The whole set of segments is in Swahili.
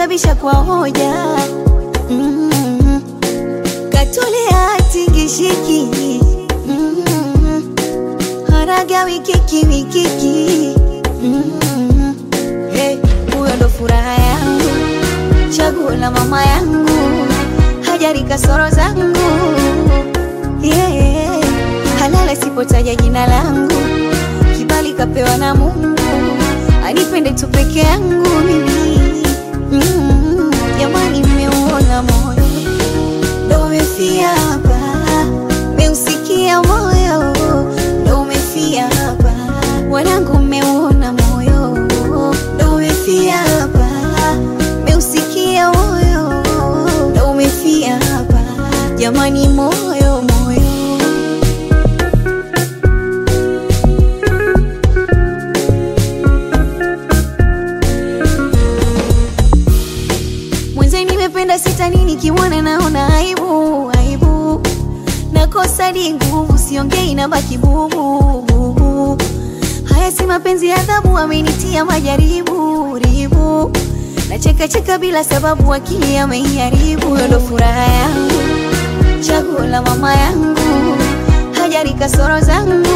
nabisha kwa hoja mm, katulia tingishiki mm, haraga wikiki wikiki mm, hey, huyo ndo furaha yangu chaguo la mama yangu hajari kasoro zangu yeah. halala sipotaja jina langu kibali kapewa na Mungu anipende tu peke yangu mimi mm, jamani mmeuona moyo ndo umefia hapa meusikia moyo ndo umefia hapa wanangu mmeuona moyo ndo umefia hapa meusikia moyo ndo umefia hapa jamani moyo moyo mwenze nimependa sita nini kimwana naona aibu aibu nakosa di nguvu siongei na baki bubu bubu haya si mapenzi ya adhabu amenitia majaribu ribu nacheka cheka bila sababu akili ameiharibu huyo ndo furaha yangu chaguo la mama yangu hajari kasoro zangu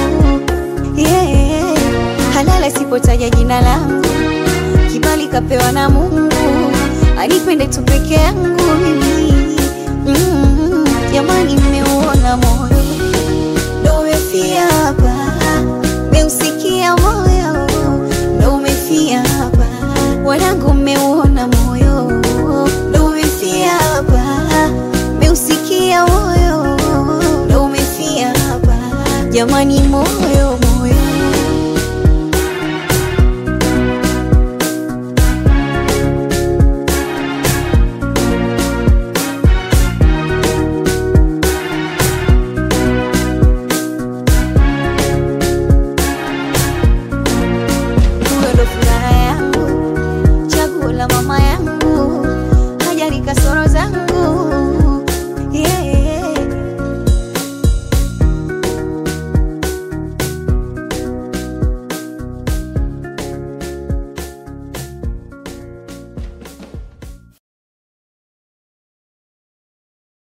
yeah. halala sipotaja jina langu kibali kapewa na Mungu anipende tu peke yangu mimi mm, jamani mmeuona moyo ndo umefia hapa meusikia moyo ndo umefia hapa wanangu mmeuona moyo ndo umefia hapa meusikia moyo ndo umefia hapa jamani moyo